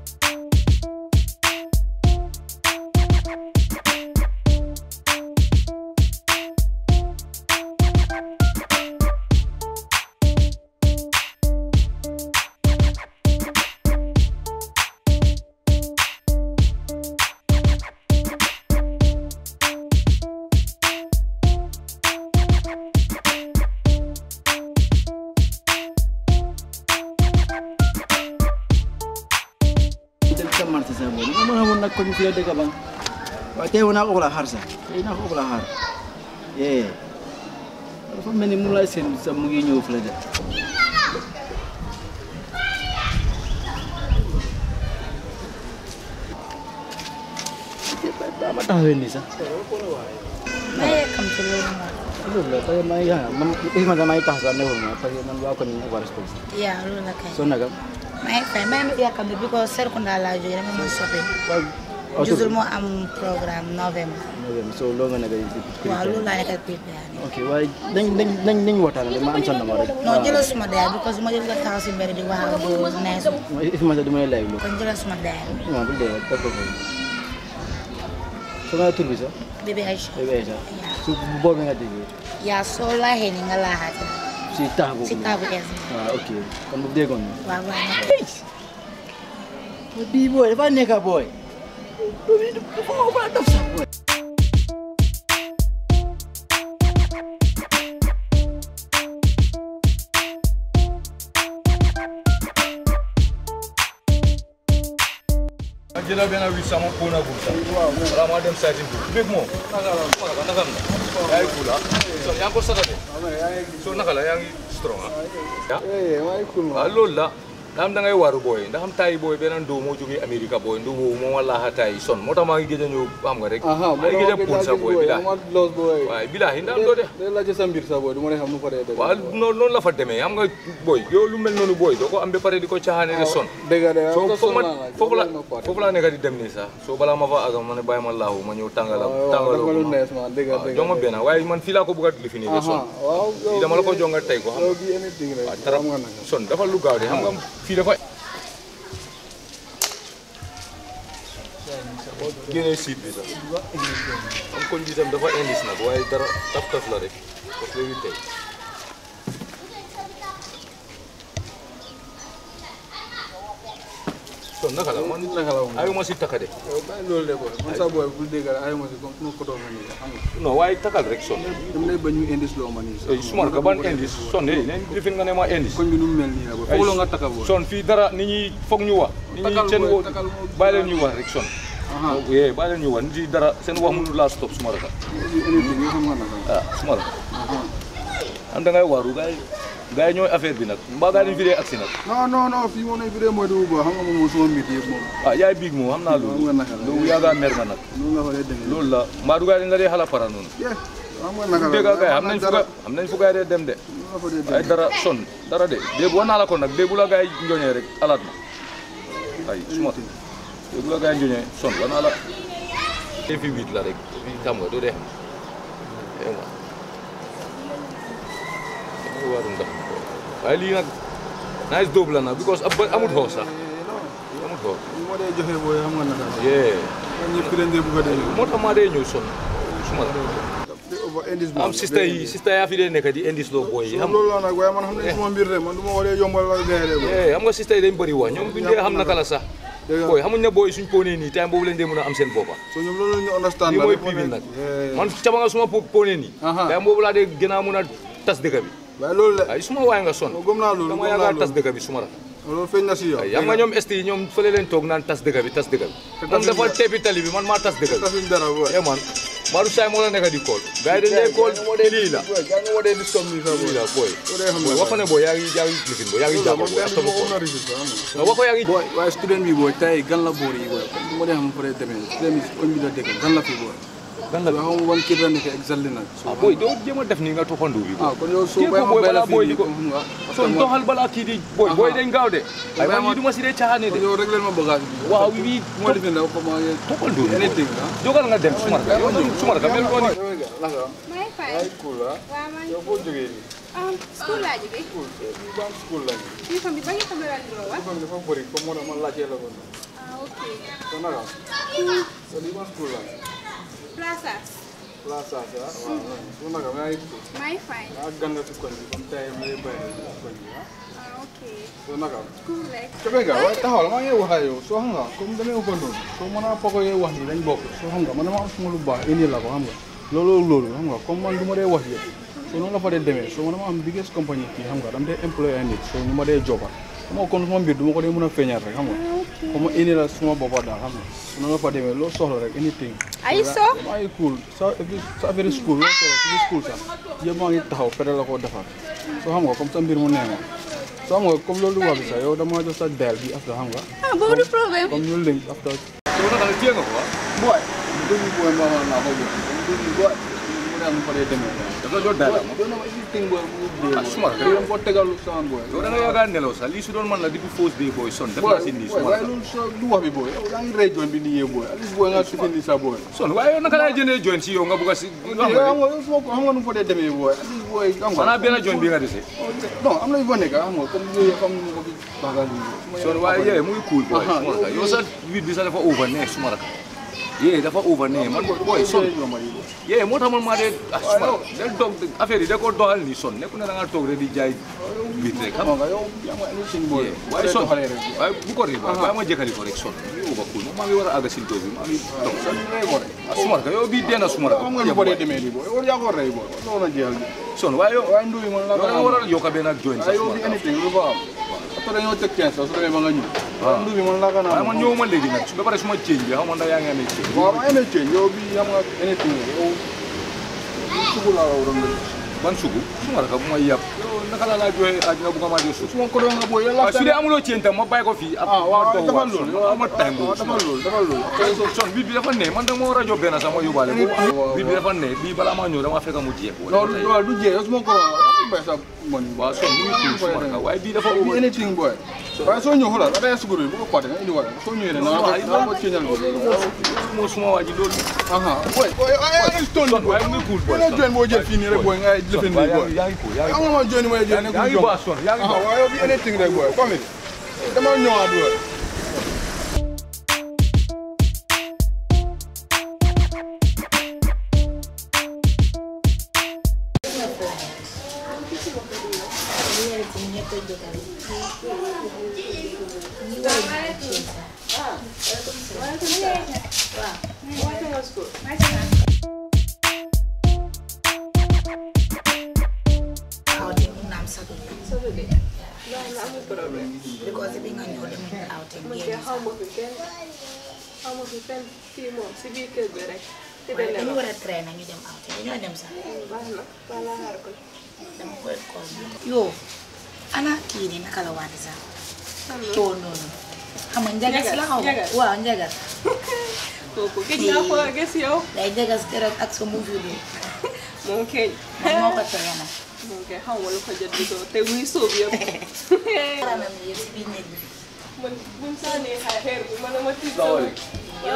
Jël sa marché sa boy nga mën a woon nag ko ñu fi la dëkk bang waaye tey woon naa ko la xaar sax tey naa ko la xaar yee dafa mel ni mu lay seen sa mu ngi ñëw fi la de ba ma taxawee nii sax ma yàkkamti loolu moom. loolu la parce que maa ngi yaa man is ma damay tax sax newul ma parce que man waa ko ni war respect yaa loolu la kay. so nagam ma ngi fay ma ngi yàkkamti because Serekunda laa jógee dama mën soppi. waaw Jusul moo am programme novembre. so loo nga nekk waaw loolu laa nekk ak prépare nii. ok waaye nañ nañ nañ nañ waxtaan rek ma am sa numéro rek non jëlal suma daay because ma jël nga taxaw si mbedd di wax ak boo neesu. if ma sa dama lay live lu kon jëlal suma daay. waaw bu dee def ko foofu so nga tur bi sax bébé Aïcha. bébé Aïcha yaa su boobu nga déggee yaa soo laaxee ni nga laaxaate. si tax boobu si taabu es bi. waaw ok kon bu déggoon na waaw waaw na ko. bii booy dafa nekk booy dafa ko ba def sax booy ma jëlal benn wis sama pona bul sax wala ma dem sayti bul bég moom naka la naka la yaa ngi kula so yaa ngi ko satate so naka la yaa ngi strong ah waaw loolu la ndax da ngay waru booy ndax am tayi booy beneen doo moo jógee Amérique booy ndu boobu moom wala ha tayi son moo tax maa ngi gëj a ñëw xam nga rek maa ngi gëj a pun sa booy bilaay waaye bilaay ndax doo de waaw noonu noonu la fa demee xam nga booy yow lu mel noonu booy doo ko am ba pare di ko caaxaane de son soo foofu ma foofu la foofu laa nekk di dem nii sax soo balaa ma fa agam ma ne bàyyi ma laahu ma ñëw tàngala tàngaloo ko ma waaw jox ma benn waaye man fii laa ko bëgg a lifi nii de son fii dama la ko jonga tey ko xam nga waaw tarap son dafa lu gaaw de xam nga fii dafa génnee siit bi sax am koñ bi tam dafa indis nag waaye dara taf taf la rek parce que léegi tey son naka la man ayuma si taka de non waaye takal rek son sumar ka ban indis son de nen lifin nga ne ma indis son fii dara nit ñi foog ñu wax nit ñi seen wo bàyyi leen ñu wax rek son yee bàyyi leen ñu wax nit ñi dara seen wax mënu laa stop sumar ka ah sumar am da ngay waaru gaay gaay ñooy affaire bi nag mbaa gaay dañ fi dee agsi nag non non non fii moom lañ fi dee mooy dugub ba xam nga moom suma mbir yëpp moom ah yaay biig moom xam naa loolu Xam nga naka la. loolu yaaga mer nga nag noonu nga fa dee demee loolu la mbaa du gaay dañ la dee xala para noonu yeah xam nga naka la dégg nga gaay xam nañ fu dara ga xam nañ fu gaay dee dem de noonu nga fa dee demee ay dara son dara de déegu wax naa la ko nag déegu la gaay njoñee rek alaat ma ay suma déegu la gaay njoñee son wax naa la te fi huit la rek fi xam nga doo dee xam nga waaru ndax waaye lii nag nice dóob la nag because ab amut xoo sax amut xoo li ma dee joxe booy xam nga naka la yee ñëpp ki leen dee bëgg a dee moo tax maa dee ñëw son suma la te over indis am sista yi sista yaa fi dee nekk di indis loo booy yi xam loolu la nag waaye man xam nañ suma mbir de man du ma waree yombal la gars yi de booy eh xam nga sista yi dañ bëri wax ñoom duñ dee xam naka la sax dégg nga booy xamuñ ne booy suñ ponee nii time boobu lañ dee mën a am seen boppa so ñoom loolu la ñu understand lii la mooy rek, piibin moo nag nekk. man caba nga suma po- ponee nii Aha. time boobu laa dee gën a mën a tas dëkk bi waaye loolu la ay suma waay nga son gëm naa loolu dama gëm naa yaakaar tas loolu dëkk bi suma la loolu feeñ na si yow ay xam nga ñoom esti yi ñoom fële leen toog naan tas dëkk bi tas dëkk bi moom dafa teepi tali bi man maa tas dëkk bi tasuñ dara booy eh man Maodo Saay moo la nekk di kool gars yi dañ lay kool lii la booy gaa nga waree di stop nii sax lii booy la booy soo dee xam booy nga wax ko ne booy yaa ngi yaa ngi lifin booy yaa ngi jàpp booy ak tamu kool non wax ko yaa ngi booy waaye student bi booy tey gan la boor yi booy comme ma dee xam fa dee demee student bi koñ bi la dëkk gan la fi booy gan la waaye xam nga ban kii la nekk exactly nag ah booy doo jéem a def nii nga toxandu bi ah kon yow soo Kii ko bay ma booy bay la balaa booy fii di ko- nii xam nga son doxal balaa kii di booy booy dañ gaaw de ay man yi du ma si dee caaxaane de kon yow rek leen ma bagage bi waaw wii moo defe ndaw comme toppal du anything ah jógal nga dem sumar ka yow sumar ka mel noonu naka may fay ay cool ah waaw man yow foo jógee nii um, school laa jógee cool bi ban school la nii uniforme bi ba ngi xam ne laa niroo wa dafa dafa bëri comme moo tax ma laajtee la ko Ah, ok. So naka? So di ma school la. Plaza. Plaza sa. Waaw. So naka maa ngi school. My fine. Ah gan nga si koñ bi comme tey ma lay bàyyi si koñ bi ah. Ah, ok. So naka? Cool rek. Kebe nga waaye taxawal maa ngi wax ak yow soo xam nga comme damay ëppoon noonu soo mën a poko yee wax ni dañ bokk soo xam nga man dama am suma lu baax indi la ko xam nga loolu loolu xam nga comme man du ma dee wax yëpp soo noonu la fa dee demee soo man dama am biggest compagnie fii xam nga dama dee employé ay nit soo ñu ma dee joba xam nga kon suma mbir du ma ko dee mën a feeñal rek xam nga comme indi la suma boppa daal xam nga su noonu la fa demee loo soxla rek anything Are you sure? maa ngi cool sa sa affaire school loo soxla si school sax yëpp maa ngi taxaw pere la koo defar soo xam nga comme sa mbir mu nee ma soo xam nga comme loolu wax bi sax yow dama jox sa dial bi after xam nga Ah, boobu du problème. comme ñu link after So naka téye nga ko ah. boy dëgg boy ma ma ko boy dëgg boy mu dem fa dee demee dafa doon daal ma. do na ma everything boy mu dee Ah, smart. boy ko tegal sama boy yow da nga yaakaar nelaw sax lii su doon man la depuis fausse day booy son def boy naa si nii boy suma waaye la loolu so du wax bi boy yow yaa ngi rey joon bi nii yee boy at least boy nga sifin ni sa boy son waaye yow naka laay jëndee joint si yow nga bugg a si nga yow xam xam nga yow suma ko xam nga nu mu fa dee demee boy at least boy xam nga xanaa benn joint bi nga dese non am na yu fa nekk xam nga comme yooyu xam nga ko fi bagal yi son waaye yee muy cool boy Aha, suma la yow- yow sa wit bi sax dafa over ne suma la yee dafa over ne man boy son yee moo tax man maa dee ah suma la del toog affaire yi da ko doxal nii son nekku ne da nga toog rek di jaay wit rek xam xam nga yow yaa ma anything boy yee waaye son doxalee rek waaye bu ko riba waaye ma jëkkali ko rek son mi over cool maa ngi war a àgg si toog bi maa ngi toog sa ni rey ko rek ah suma la yow bii dee na suma la xam nga nu fa dee demee nii boy yow yaa ko rey boy loolu na jeexal bi son waaye yow waaye nduy man la yow da nga war a yokk benn ak joint sax ay yow suma bi la anything lu fa am après dañoo teg 15 sax su demee ba nga ñëw waaye nduy bi man la ka naa waaye man ñëwuma léegi nag su ba pare suma change bi xam nga ndax yaa ngi amee change waaw ma amee change yow bi xam nga anything yow sugu laa la waroon la ban sugu suma la ka bu ma yàpp yow naka la laa joxe aaj nga bugg a maa jox sugu suma ko doon nga boy yàlla waaw su dee amuloo change tam ma bàyyi ko fii ah waaw ma doog defal waat son loolu ama time boobu defal loolu defal loolu après so son bii bi dafa ne man da ma war a jox benn sax ma yóbbaale ko bii bi dafa ne bii balaa maa ñëw dama fekk mu jeex loolu loolu du jeex yow suma ko doon bay sa mon waaw son mu ngi tudd suma la waaye bii dafa bi over anything boy waaye soo ñëw xoolal ada suguru bu ko paate nga indi wala soo ñëwee rek na ko na ko changeal ko moo suma waa ji loolu aha boy boy ay stone son waaye mu ngi cool boy boy join boo jël fii nii rek boy ngay son lifin waaye nii yaa boy ngi yaa ngi cool yaa ngi am nga ma join mooy jël yaa nekkul ngi jom baax son yaa ngi aha baax waaye yow bi anything rek boy comme it dama ñëwaat boy outing mun na am Saturday. because bi nga ñëw demuñu outing génn xaw ma fi kenn xaw ma fi fenn fii moom si biir kër gi rek ci waaye benn dañu war a train ñu dem outing dañoo dem sax baax na wala xaar ko dama koy call yow ana kii nii naka la waati sax too noonu xam nga njagas la xaw ma Njagas. waaw njagas kooku gëj naa ko gis yow day njagas keroog ak sa movie bi moom keñ moom moo ko tere nag moom keñ xaw ma lu ko jot di ko te muy sóob yëpp yaramam yëpp si biir néeg bi man buñ sànnee xay xeer bi man ma tiit salaamaaleykum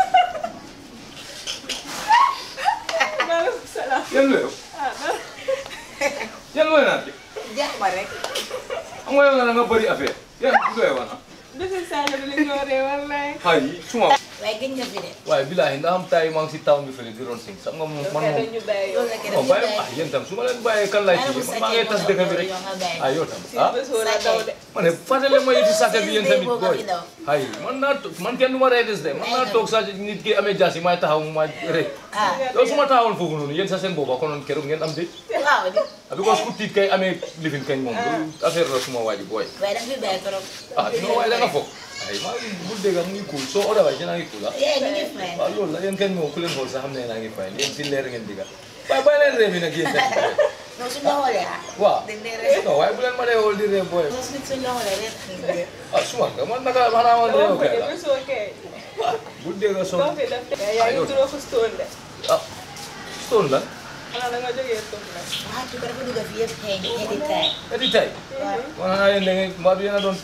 maaleykum salaam yan la yow ah dara yan looy naan jeex ma rek xam nga yow na nga bëri affaire yan bu doy wana bisi sànni bi lañ ñoo ree wallaay xay suma waaye gëj nga fi de waaye bilaay ndax am taay maa ngi si town bi fële di ron sing sax nga moom man kay moom dañu bàyyi loolu la ke non def bàyyi ah yéen tam su ma leen bàyyee kan laay Bàyyi kii bu man maa ngi tas dëkk bi rek yow nga bàyyi. ah yow tam si ah bés wala daw de ma ne fàttali ma yëfi sàcc bi yéen tamit Boo ko booy fi daw. ay man naa to- man kenn du ma rey des de man naa toog sàcc nit ki amee jaas yi may taxaw ma rek ah yow su ma taxawoon foofu noonu yéen sa seen booba konoon keroog ngeen am de waaw di ah because ku tiit kay amee lifin kañ moom loolu affaire la suma waa ji booy waaye da nga fi bàyyi trop ah non waaye da nga foog ay maa ngi bu dégg mu ngi cool soo oda waaye yéen a ngi cool ah yee ñu ngi fay waaw loolu la yéen kañ moom ku leen xool sax xam ne naa ngi fay yéen si leer ngeen digga waaye bàyyi leen réew mi nag yéen tamit non suñ la xoolee ah waaw dañ lay ree non waaye bu leen ma dee xool di réew booy non suñ suñ la xoolee ree nañ ree ah suma nga man naka xanaa man réew doo ko kay de la bésoo kay bu dégg doo son fi def yaa ngi turoo ko stone de ah stone la xanaa da nga jógee stone la waxaat bi ko dafa dugg fi yëpp xëy xëy di taay edi tay man xanaa yéen da ngeen mbaa du yéen a doon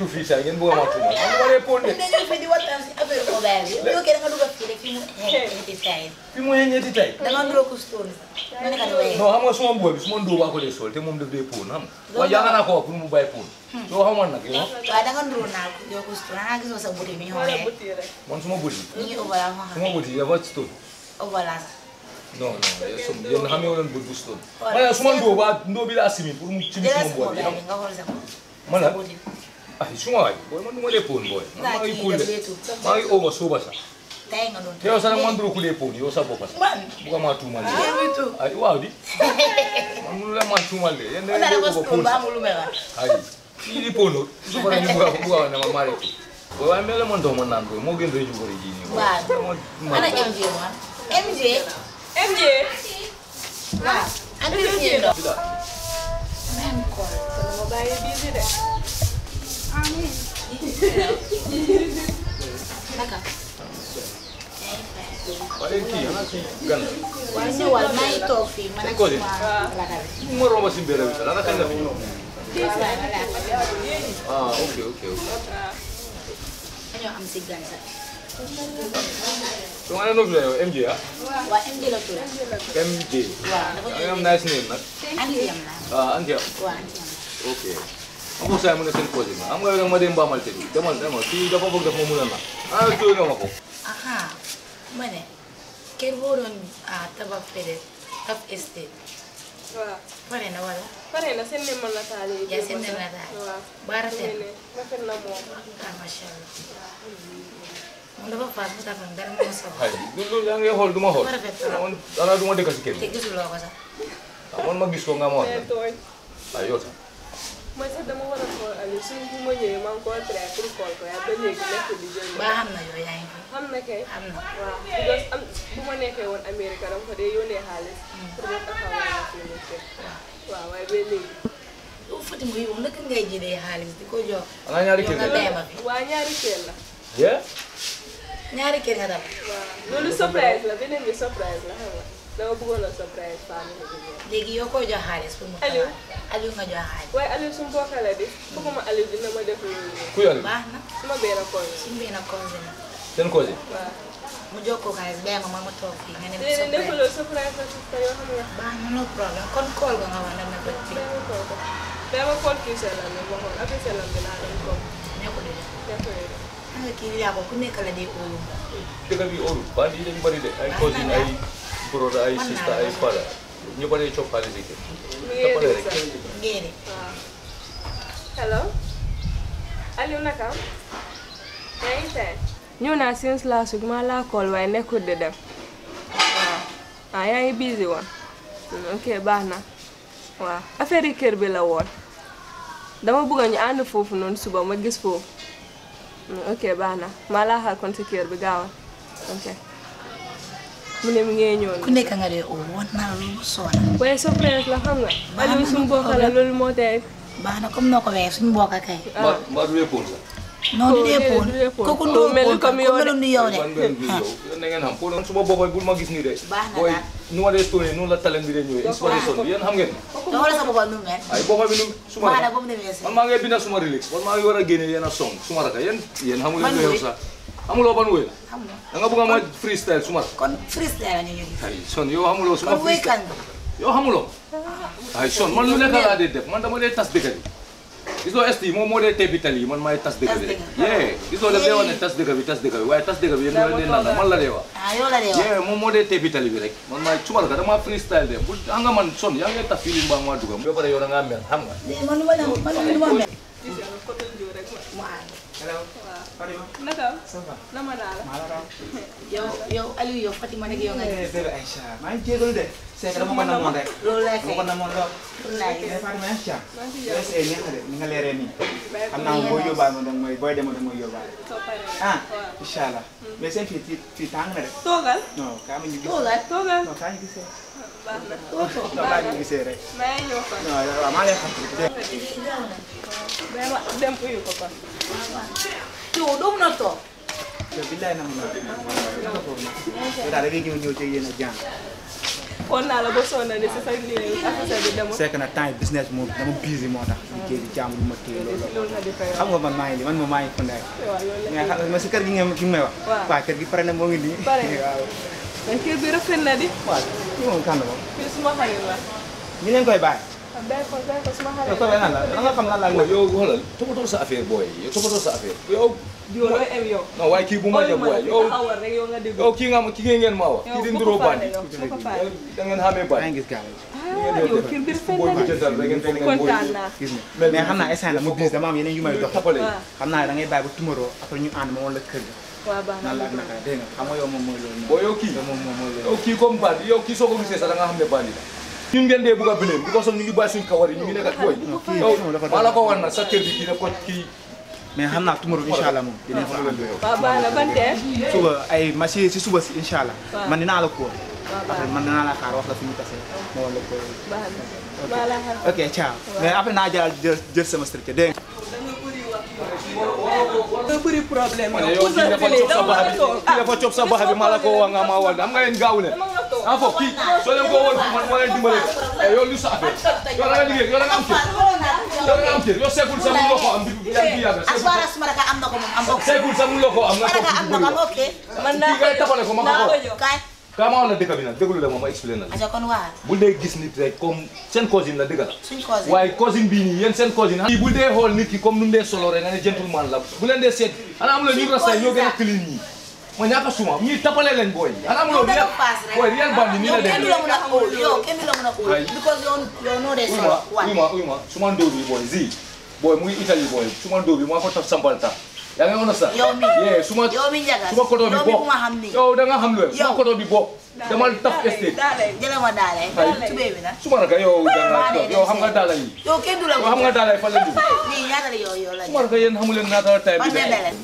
tu fii saa ngeen bëgg a ma tuumal man duma dee pon de dañu fi di waxtaan si affaire mobile bi yow kay da nga dugg fii rek fi mu xeeti tay fi mu ñetti tey da nga nduroo ko stone ma ne ka di waye non xam nga suma mbuba bi suma ndóo baa ko dee sol te moom daf dee pon xam nga waaye jàng naa ko wax pour mu bàyyi pon soo xamoon nag yow waaye da nga nduroo naa ko yow ko stone xanaa gisoo sa buti mi ñu wala xoolee buti rek man suma bëri ñu ngi overla ma xam suma bëri dafa stone overla sax non non yéen xamee wu leen bët bu stone waaye suma ndóo baa ndóo bi laa simi pour mu ci biir jëlal suma sa mbuba bi mobile xam bi nga xool sa buti man sa la buti ay suma waay booy man du ma dee pon booy man naa maa ngi kii cool def de leetu maa ngi over suba sax tay nga doon te yow sax nag man duro ku dee pon yow sa bopp sax man buga maa tuumal de leetu ay waaw di man mënu la maa tuumal de yéen da ona ngeen dafa dee bëgg a stone pon ba sax amul lu may wax ay kii di ponor su ko defee buga buga wax ne ma maa rek booy waaye mel na man dox ma naan booy moo gën rëy ju bëri ji nii booy. waaw ma ana ma MJ man MJ MJ waaw ana MJ do Bila. même call kon ma bàyyi busy de naka waaye kii ana si gan la. waaw ñëwal maa ngi toog fii man ak Cody. suma lakal Fu ma romba si mbedd bi sax ana kañ la fi ñëw. waaw wala ah ok ok ok. dañoo am si gan sax so nga ne noo fi la yow MJ ah. waa MJ la tudd MJ. waaw dafa yaa ngi am nice name nag. anti am la ah anti am. waaw anti am ok. am ko saa mu ne seen projet ma am nga yow ma dem Mbamal te bi demal demal kii dafa bëgg dafa ma mun a na. ah jóge nga ma ko. aha ma ne kër boo doon ah tabax fële Kaf Estate waaw pare na wala pare na seen ne ma nataal yi yaa seen dem nataal waaw ba rafet ne rafet na moom ah macha allah moom dafa faas mu tax dara moo soxla xay lu lu yaa ngi xool du ma xool. Dafa rafet trop. man dara du ma dëkk si kër te gi. gisuloo ko sax ah man ma gis ko nga ma wax. mais tooñ ah yow sax. man sax dama war a xool Aliou suñ bu ma ñëwee maa ngi ko try pour xool ko yaa ba léegi nekk di jël ba xam na yow yaa ngi fi xam na kay am na waaw because am bu ma nekkee woon Amérique dama ko dee yónnee xaalis pour ma taxawal ma fi mu nekk waaw waaye ba léegi yow Fatima yow naka ngay jëlee xaalis di ko jox ana ñaari yow kër nga la. bàyyi ma fi waa ñaari kër la yeah. ñaari kër nga dal waaw loolu surprise la beneen bi surprise la xam nga dama bëggoon a surprise famille bi ñëw léegi yow koy jox xaalis pour mu Aliou. tabax Aliou nga jox xaalis waaye Aliou su mbokk la di fooguma Aliou dina ma def loolu ku yàlla. baax na suma benn koñ suñu benn conseil na seen cause. waaw mu jokkoo xaalis bàyyi ma ma ma toog fii nga ne ma léegi nekk surprise loolu surprise la sista yoo xam nga baax na no problème kon kool nga nga wax na ma ko ci dama ko ko dama xool kii seelam bi ma xool affaire seelam bi laa doon ko ne ko de def yooyu xam nga kii yaa ko ku nekk la dee óolu dëkk bi óolu bandi yi dañu bëri de ay cousin ay brother ay sister ay father ñu bëri coppaale si kër. mi ngi Toppale dégg rek. sax ngéene waaw hello Aliou naka yaa ngi tey ñëw naa since last week maa laa call waaye nekkul di dem waaw ah yaa ngi busy woon Hmm, ok baax na waaw affaire yi kër bi la woon dama bëgg ñu ànd foofu noonu suba ma gis foofu Hmm, ok baax na maa laa xaar kon si kër bi gaawal ok mu ne mi ngee ñëw ku nekk nga dee óolu wax naa la loolu soona waaye surprise la xam nga Aliou suñu bokk la loolu moo tey baax na comme noo ko waxee suñu mbokk kay mbaa mbaa du wéepoon sax. non du dee déedéet, poon du dee poon. kooku Kooku ndóol mel poon comme ko yow de. meloon ni yow de man ngeen gis yow yéen da ngeen xam pour man suma boppam bul ma gis nii de. Baax na booy daal. nu ma dee stone noonu la talent bi de ñëwee inspiration bi yéen xam ngeen. te xoolal sa boppam nu mu mel ay boppa bi nu suma baax na raka ba mu demee si man maa ngi bindal suma relax man maa ngi war a génne yenn song suma raka yéen yéen xamu leen Man lu woy. yow sax xamuloo ban woy la xam nga da nga bëgg a ma freestyle suma raka kon freestyle la ñu ñu gis ay son yow xamuloo suma kon woykat freestyle nga yow xamuloo ay son man lu nekk laa dee def man dama dee tas dëkk bi gisoo est moom moo dee teppi tali yi man maay tas dëkk bi rek Tas dëkk. yee gisoo daf dee wax ne tas dëkk bi tas dëkk bi waaye tas dëkk bi yéen ñoo leen dee naan man la dee wax ah yow la dee wax yee moom moo dee teppi tali bi rek man maay suma raka dama freestyle de bu xam nga man son yaa ngi tas fii li mbaa maa dugam ba pare yow da ngaa mel xam nga léegi man lu ma la man lu ma mel mu ànd naka nama naa la yow yow Aliou yow Fatima nag yow nga gis bébé Aïcha maa ngi jégalu de c'est que dama ko namoon rek loolu laa dama ko kay namoon lool loolu laa gis mais Fatima Aïcha yow c'est neex na de ni nga leeree nii xam naa boo yóbbaale ma danga mooy booy demoo danga mooy yóbbaale soo paree ah incha allah mais seen fii fii fii tàng na de toogal non kaa ma ñu gis toogal toogal non kaa ñu gisee baax na non kaa ñu gisee rek maa ngi ñëw kon non waaw maa lay xam dama dem uyu ko kon yow doo mun a toog yow billaay na mun naa yow daal da ngay ñëw ñëw ci yéen a jàng xool naa la ba sonn ni si sa lii affaire bi demul. c'est que nag temps yi business moom dama busy moo tax liggéey bi jàmm lu ma téye loolu loolu nga di fay xam nga man maa ngi nii man moom maa ngi Kounda waaw loolu la. mais xam nga si kër gi nga ki nga may wax Waaw. waaw kër gi pare na moo ngi nii Pare. waaw mais kër bi rafet na di. waaw kii moom kan la moom fii suma xarit la. ñu leen koy bàyyi ah bàyyi ko bàyyi ko suma yow xarit koy la. bàyyi nan la da nga xam lan la Boy, yow xoolal toppatoo sa affaire booy yow toppatoo sa affaire yow yow looy em yow. non waaye kii bu ma ja booy yow taxawal rek yow nga déglu. yow kii nga ma kii ngeen maa wax yow kii di bu nduroo ko faale bandi yow bu ko faale. da ngeen xamee maa bandi ngi gis gars yi ah yow kër bi rafet booy na bu di. jëndal da ngeen foog ngeen booy kontaan naa. gis nga mais xam naa instant la mu busy dama am yeneen yu may dox tapale waaw xam naa da ngay bàyyi ba tomorrow après ñu ànd ma woon la kër ga waaw baax nan la ak na. naka dégg nga xam nga yow moom mooy loolu booy yow kii yow moom moom mooy yow loolu kii comme bandi yow kii soo ko gisee sax da nga xam ne bandi la ñun ngeen dee bugg a bileen because of ñu ngi bàyyi suñ kawar yi ñu ngi nekk booy kii yow moom dafa maa la ko war na sa kër bi kii daf ko kii mais xam naa tomorrow incha allah moom dinañ fa ànd waaw baax na ban tee. suba ay ma si si suba si incha allah Waaw. man dinaa la kóor waaw baax après man dinaa la xaar wax la fi ñu tase ma woon la kóor baax na. maa la xam. ok ciao mais après naa jël jël jël sama structure dégg nga nga bëri problème ma ne yow. yow kii dafa coob sa baxa bi kii dafa coob sa baxa bi maa la ko wax nga maa wal am nga leen gaaw leen en foofu kii soo leen ko woon man moo leen dimbale eh yow lu sa affaire yow la nga liggéey yow la nga am kër yow la nga am kër yow seegul sax mu loo ko am bi yaa ngi yàgg as far as Maraka am na ko moom am ko. seegul sax mu loo ko am nga toog Maraka am ci na ko bëri am ok. man kii naa ngay tapale ko ma naa ko ko ko jox. Kaay. kaa maa la dëkk bi nag déglu la ma ma expliqué na la aja kon waa bul dee gis nit rek comme seen cousine la dëgg la suñ cause. waaye cousine bii nii yéen seen cousine kii bul dee xool nit ki comme nu mu dee solo rek nga ne gentleman la bu leen dee seet ana amuloo ñu rasta ñoo gën a clean ñii ma ñaaka suma ñii tapale leen booy ana amuloo yow real dafa paas rek. booy real bandi nii la yow kenn du dee la mën a óol yow kenn du la mën a óol. Ay. because yow yow noo dee uy solo. ma uy ma uy ma suma ndóo bi booy zi booy mu ngi Italie booy suma ndóo bi maa ko taf sampal ta yaa ngi understand Yow mi. yee suma yow mi njagas. suma koto bi yow mi bokk ku ma xam nii. yow da nga xam lu suma Yow. koto bi bokk demal taf estate daale jëlee ma daale. Ay. tubéy bi nag. suma raka yow da nga Maa dee yow xam nga dee daala yi yow kenn du la yow xam nga daala yi fan la dugg lii ñaata la yow yow la suma raka yéen xamu leen naata tay man bi de de bele.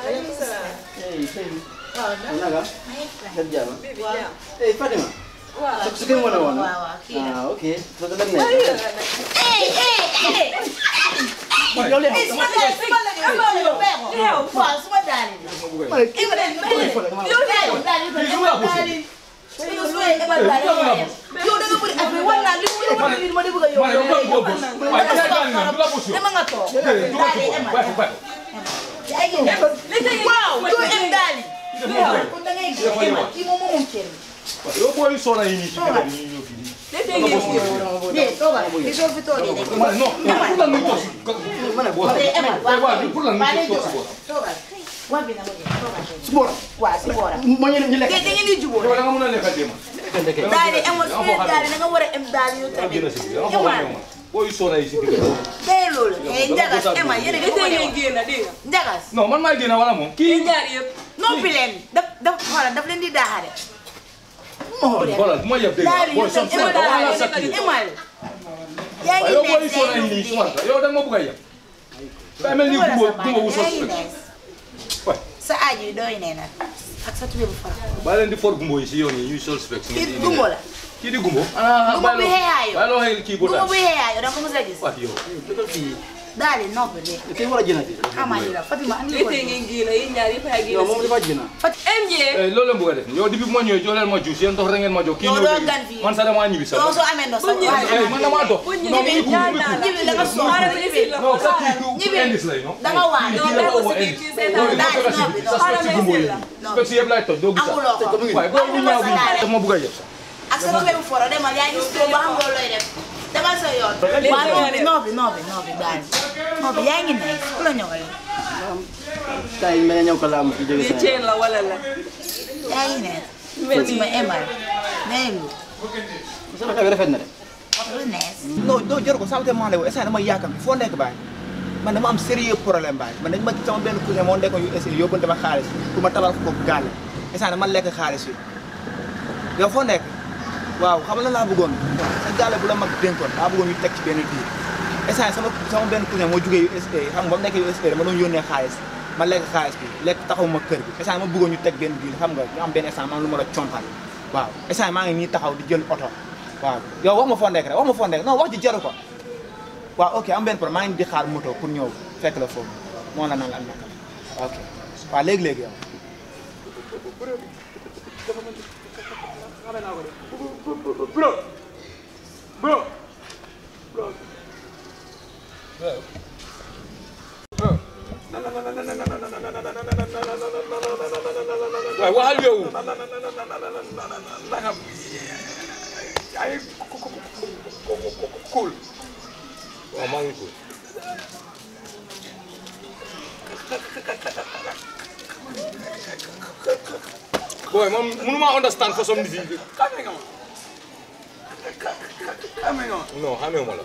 naka nga jàmm eh Fatima sa sa kër moo ne woon waaw waaw kii la. ah ok so da dem ne eh eh eh. yow li eh suma daale suma la yow yow yow bee ko. waaw suma daale la. eh ma daale ma daale. yow daale daale yow daale. yow suma eh ma daale yow da nga bëri affaire wala li mu yow li ma di bëgg a yow. ma ne yow kan boo bës waaye kay daal na du la bës yow dama nga toog. déedéet du la daale ci ema. bàyyi ko bàyyi yaa ngi ne. waaw doo em daali. kon da ngay gis ema kii moom moom kër bi. ko yow booy soona yi nii ci kër yi ñëw fii nii dee toogal li soo fi toogee de. ma ne non pour lan muy toog si ma ne boo dee ema waaw waaw pour lan waa muy léegi toog si boo toogal. waa bi na ma jël toogal. su boora waaw si booram. ma ñu ñu lekk dee da ngeen di jubóo. yow da nga mën a lekkal déema daali emoon su dee daali da nga war a em daali yow da nga tamit. génn si da nga xool yow ma booy soona yi si kër dee loolu. eh njagas ema yéen a ngi ko ngeen ñëw. génn dégg nga. njagas. non man maay génn wala moom kii kii ñaar yëpp. noppi leen daf daf xoolal daf leen di daaxare. xoolal bu ma yeb dégg daali booy yow som tamit suma ema da wala daali sakki emal. yaa ngi yow nekk booy soona yi nii suma yow da nga ma bëgg a yeb daa mel ni gumbo gumbo bu sos waay sa aaj yi doy nee nag ak sa tubéy bu fara. baa leen di for gumbo yi si yoon yi ñuy sol spec kii gumbo la. kii di gumbo ah Gumbo bi xeeyaayo. bàyyi loo xëy kii bu gumbo daal bu xeeyaayo da nga ko mos a gis. waay yow daali noppi de. kii war a jënati xamaa ji la Fatima andi léegi ko tey ngeen génn yéen ñaar yëpp a yow moom génn. dafa jëna MJ. Eh, loolu la bëgg a def yow depuis bu ma ñëwee jox leen ma juice yéen dox rek ngeen ma jox kii Yow ñëw doo léegi. gan fii. man sax damaa ñibbi sax yow soo amee ndox Bu ñëwee sa Eh, man damaa dox bu non ñëwee muy kuul ñaar muy naa kuul la. ñibbi da nga sonn Xaaral ma ñibbi. la. non sax kii ku Ñibbi. indis lay non da nga waane. kii la ko woo indis yow li ma fekk si bi sa spec si gumbo yi spec si yëpp laay toj doo gis sax amuloo ko. waaye booy bu ñaaw bi daf ma bëgg a yeb sax ak sa tubéy bu foro demal yaa ngi soo ba xam nga looy def demal sa yoon. waaw noppi noppi noppi noppi daali noppi yaa ngi ne ku la ñëwal tay mel ne ñëw ko la am fi jóge lii sa chain la wala la. yaa ngi ne mel Fatima ni emal nee lu sama xew rafet na de lu nees non non jëru ko sama te maa lay woo instant dama yaakam foo nekk baay man dama am sérieux problème baay man dañ ma sama benn cousin moo nekkoon yu essayé yóbbante ma xaalis pour ma tabax ko gaal instant dama lekk xaalis yi yow foo nekk waaw xam nga lan laa bëggoon sa gaale bu la mag dénkoon daa bëggoon ñu teg ci benn diir instant sama sama benn cousin moo jugee USA xam nga ba mu nekkee USA dama doon yónnee xaalis ma lekk xaalis bi lekk taxaw ma kër bi instant ma bëggoon ñu teg benn diir xam nga ñu am benn instant man lu ma la compal waaw instant maa ngi nii taxaw di jël oto waaw yow wax ma foo nekk rek wax ma foo nekk non wax ji jaru ko waaw ok am benn problème maa ngi di xaar moto pour ñëw fekk la foofu moo la naan la am naka ok waaw léegi-léegi yow dafa mel ni xamee naa ko de bro bro bro waaye waxal yow nangam ay cool waaw maa ngi ko boy man mënuma understand façon nit yi xamee nga ma xamee nga ma non xamee ma la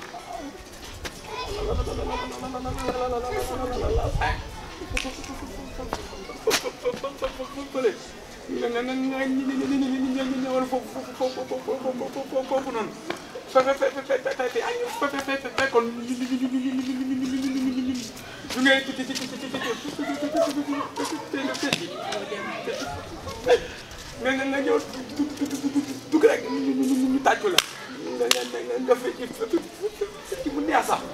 fële nga nga nga nga ñëwal foofu foofu foofu foofu noonu fe fe fe fe fe fe fe fe fe fe fekkoon ñu ngay ci ci ci ci ci nga nga nga ñëw dugg rek ñu tàccu la nga nga nga nga fecc ci mu neex sax.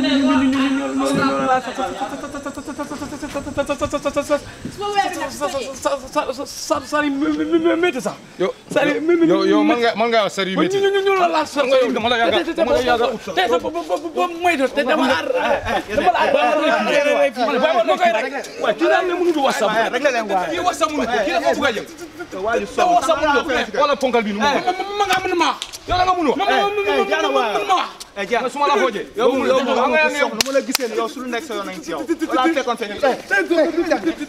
sari métti sax. yow sari yow yow man nga man nga wax sari métti ñu ñu ñu la laal sax nga yow dama la yàgg dama la yàgg ut sax te sa ba ba moytu te dama la dama la ba ma koy rek waaye kii daal ne mënu du wasa rek la leen waay kii wax sa mënu ko kii dafa bëgg a jël waaju te wax sa mënu ko wala ponkal bi nu mu ma nga mën ma yow da nga mënu ma ma jaana waay ma wax eh Dia su ma la xoojee yow mu yow mu xam nga yaa ngi soxna mu la gisee ne yow su lu nekk sa yoon nañ ci yow wala fekkoon fekk eh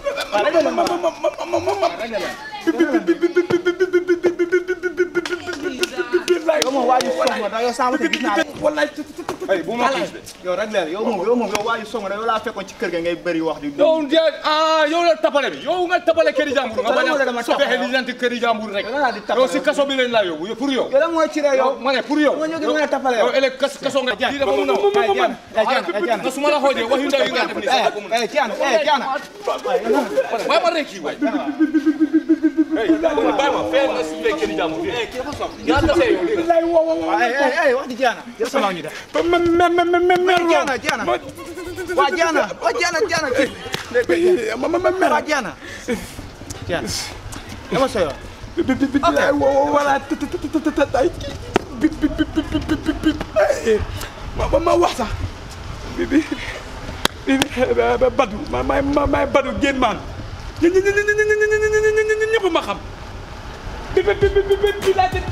yow moom waaju soxna da yow sama te gis naa la wallaay ay bu ma xiis de yow rek leen yow moom yow moom yow waaju soxna da yow laa fekkoon ci kër ga ngay bëri wax di yow de ah yow la tapale bi yow nga tapale këri jàmbur nga bañ Dama dama a tapale. fexe li janti këri jàmbur rek Yow laa di tapale. yow si kaso bi lañ laa yóbbu yow pour yow yow la mooy ci rek yow ma ne pour yow Nga ñëw di mën a tapale yow. yow ëllëg kas kaso nga kii dafa mun a wax eh Diana eh Diana eh Diana nga su ma la xoojee wax yu ndaw yi nga def ni sax ko mun eh Diana eh Diana waaye ma rek kii waay hey bàyyi ma fee nga si këri jàmbur bi yaa tasee yow dégg nga eh eh eh wax di Diana yow sama ñu def me me me me me me Diana Diana waa Diana waa Diana Diana ma ma me waa Diana Diana dama sa yoon bi bi bi wala tay bi bi bi bi bi bi ma ma wax sax bi bi bi badu ma ma ma ma badu génn maan ñi ñi ñi ñi ñi ñi ñi ñëpp ma xam bi bi bi bi bi laa